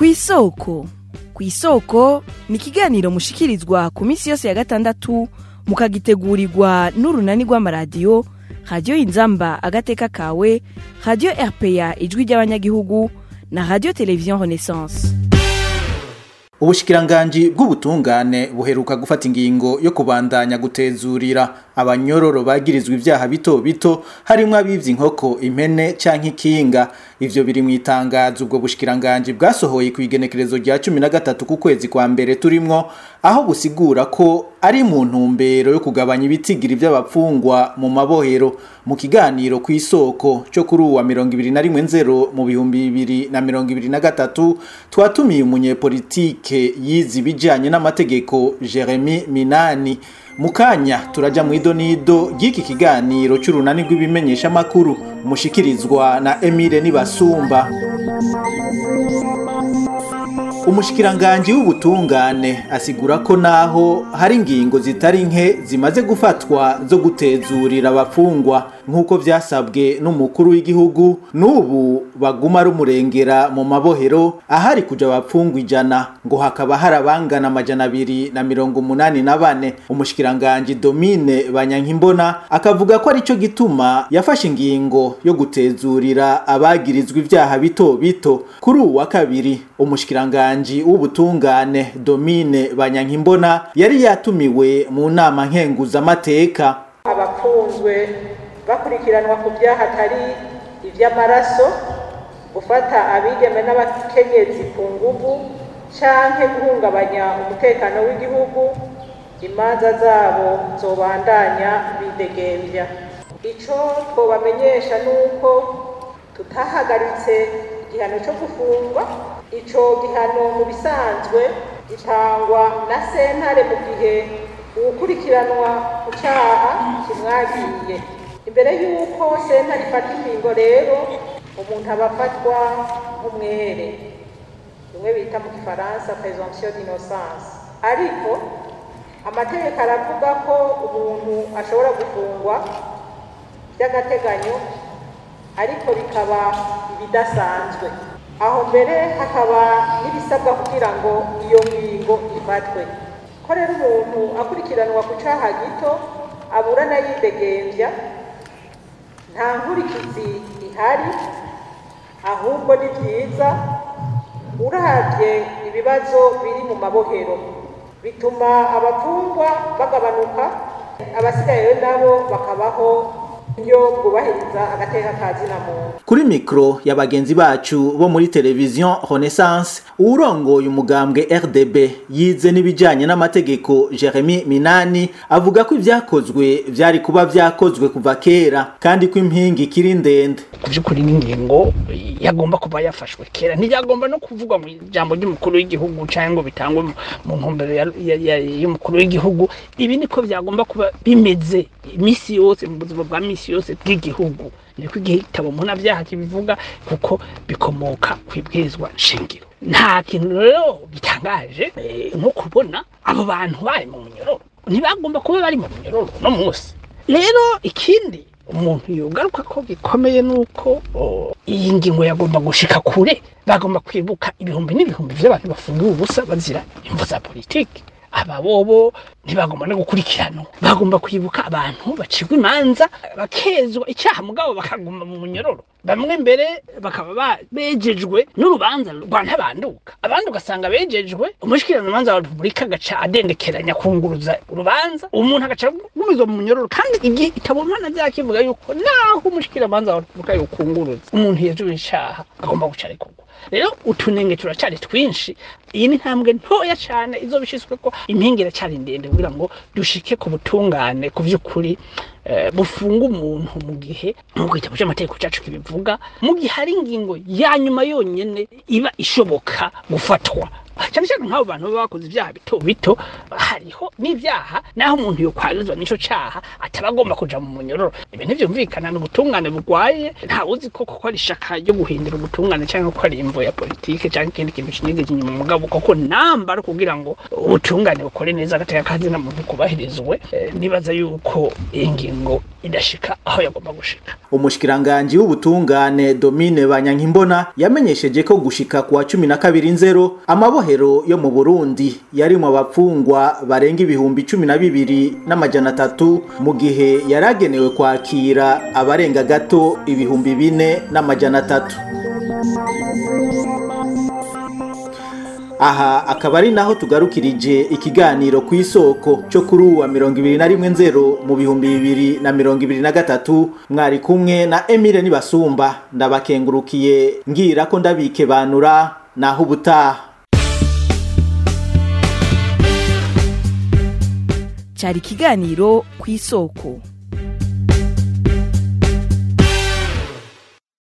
ku isoko ku isoko ni ikiganiro mushikirizwa ku minsi yose ya gatandatu mukagitegurirwa n'urunani rw'amaradiyo radiyo inzamba agateka kawe radiyo rpa ijwi ry'abanyagihugu na radiyo televiziyo renaissance ubushikiranganji bw'ubutungane buheruka gufata ingingo yo kubandanya gutezurira abanyororo bagirizwa ivyaha bito bito harimwo abivye inkoko impene canke ikinga ivyo biri mu itangazo ubwo bushikiranganji bwasohoye ku igenekerezo rya cumi na gatatu ku kwezi kwa mbere turimwo aho busigura ko ari mu ntumbero yo kugabanya ibitigiri vy'abapfungwa mu mabohero mu kiganiro ku isoko cyo kuri uwa mirongo ibiri na rimwe nzero mu bihumbi bibiri na mirongo ibiri na gatatu twatumiye umunyepolitike yize ibijanye n'amategeko Jeremy Minani mukanya turaja mu idonido ry'iki kiganiro cy'urunani rw'ibimenyeshamakuru mushikirizwa na Emile Nibasumba umushikiranganji w'ubutungane asigura ko naho hari ingingo zitari nke zimaze gufatwa zo gutezurira abafungwa nk'uko vyasabwe n'umukuru w'igihugu n'ubu baguma rumurengera mu mabohero ahari kuja abapfungwa ijana ngo hakaba hari abangana amajana abiri na mirongo umunani na bane umushikiranganji domine banyankimbona akavuga ko arico gituma yafashe ingingo yo gutezurira abagirizwa ivyaha bito bito kuri uwu wa kabiri umushikiranganji w'ubutungane domine banyankimbona yari yatumiwe mu nama nkenguzamateka abafunzwe bakurikiranwa ku byaha atari iby'amaraso gufata abigeme n'abakenyezi ku nguvu canke guhungabanya umutekano w'igihugu imanza zabo zobandanya bidegembya ico twobamenyesha nuko tutahagaritse igihano cyo gufungwa ico gihano mu bisanzwe gitangwa na sentare mu gihe uwukurikiranwa ku cyaha kimwagiye imbere y'uko sentare ifata ingingo rero umuntu aba afatwa nk'umwere bimwe bita mu gifaransa presomption d'innocence ariko amategeko aravuga ko umuntu ashobora gufungwa by'agateganyo ariko bikaba ibidasanzwe aho mbere hakaba n'ibisabwa kugira ngo iyo ngingo ifatwe ko rero umuntu akurikiranwa ku cyaha gito aburana yidegembya nta nkurikizi ihari ahubwo ni byiza uravye ibibazo biri mu mabohero bituma abafungwa bagabanuka abasigaye nabo bakabaho iyo bwubahiriza agateka ka zina muntu kuri mikro ya bagenzi bacu bo muri televiziyo renaissance uwurongoye umugambwe rdb yize n'ibijyanye n'amategeko jeremy minani avuga ko ibyakozwe byari kuba byakozwe kuva kera kandi ko impinga ikiri ndende ku by'ukuri n'ingingo yagomba kuba yafashwe kera ntiyagomba no kuvugwa mu ijambo ry'umukuru w'igihugu cyangwa ngo bitangwe mu ntumbero y'umukuru w'igihugu ibi niko byagomba kuba bimeze iminsi yose mu buzima bwa minsi yose bw'igihugu niko igitabo mpunabyaha kibivuga kuko bikomoka ku ibwirizwa shingiro nta kintu rero gitangaje nko kubona abo bantu bari mu munyororo ntibagomba kuba bari mu munyororo no munsi rero ikindi umuntu yogaruka ko gikomeye nuko iyi ngingo yagomba gushika kure bagomba kwibuka ibihumbi n'ibihumbi by'abantu bafungiwe ubusa bazira imvu za politiki aba bobo ntibagomba no gukurikiranwa bagomba kwibuka abantu bacirwa imanza bakezwa icyaha mugabo bakaguma mu munyororo bamwe mbere bakaba bejejwe n'urubanza rwa ntabanduka abandi ugasanga bejejwe umushikiranganza wa repubulika agaca adendekeranya kunguruza urubanza umuntu agaca agumizwa mu munyororo kandi igihe itabonana byakivuga yuko naho umushikiranganza wa repubulika yokunguruza umuntu yejejwe icyaha agomba guca arekurwa rero utunenge turacyari twinshi iyi ni intambwe ntoya cyane izo bishyizwe ko impinga iracyari ndende kugira ngo dushike ku butungane ku by'ukuri bufunga umuntu mu gihe nk'uko igitabo cy'amategeko cyacu kibivuga mu gihe hari ingingo ya nyuma yonyine iba ishoboka gufatwa cyane cyane nk'abo bantu baba bakoze ibyaha bito bito hariho n'ibyaha naho umuntu yokwarizwa n'ico caha ataba agomba kuja mu munyororo ibi ntivyumvikana ni ubutungane bugwaye nta uzi ko koko ari ishaka ryo guhindura ubutungane cyangwa ko ari imvo ya politike cyangwa ikindi kintu kinigeze inyuma mugabo koko namba ari kugira ngo ubutungane bukore neza agateka kazi na muntu kubahirizwe eh, nibaza yuko iyi ngingo idashika aho yagomba gushika umushikiranganji w'ubutungane Domine Banyankimbona yamenyesheje ko gushika kuwa cumi na kabiri nzero amabohero yo mu Burundi yarimwo abapfungwa barenga ibihumbi cumi na bibiri n'amajana atatu mu gihe yaragenewe kwakira abarenga gato ibihumbi bine n'amajana atatu aha akaba ari naho tugarukirije ikiganiro ku isoko cyo kuri uwa mirongo ibiri na rimwe nzero mu bihumbi bibiri na mirongo ibiri na gatatu mwari kumwe na Emile Nibasumba ndabakengurukiye ngira ko ndabike banura naho ubutaha cyari ikiganiro ku isoko